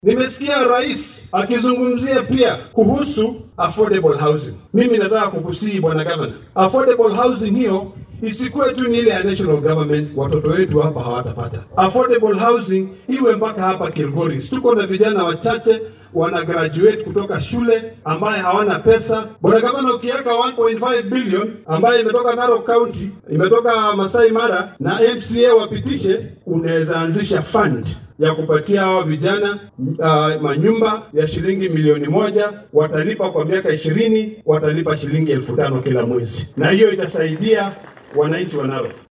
Nimesikia rais akizungumzia pia kuhusu affordable housing. Mimi nataka kukusii bwana governor, affordable housing hiyo isikuwe tu ni ile ya national government, watoto wetu hapa hawatapata affordable housing, iwe mpaka hapa Kilgoris. Tuko na vijana wachache wana graduate kutoka shule ambaye hawana pesa. Bwana gavana, ukiweka 1.5 billion ambayo imetoka Narok County, imetoka Masai Mara na MCA wapitishe, unaweza anzisha fund ya kupatia hawa vijana uh, manyumba ya shilingi milioni moja, watalipa kwa miaka ishirini, watalipa shilingi elfu tano kila mwezi, na hiyo itasaidia wananchi wa Narok.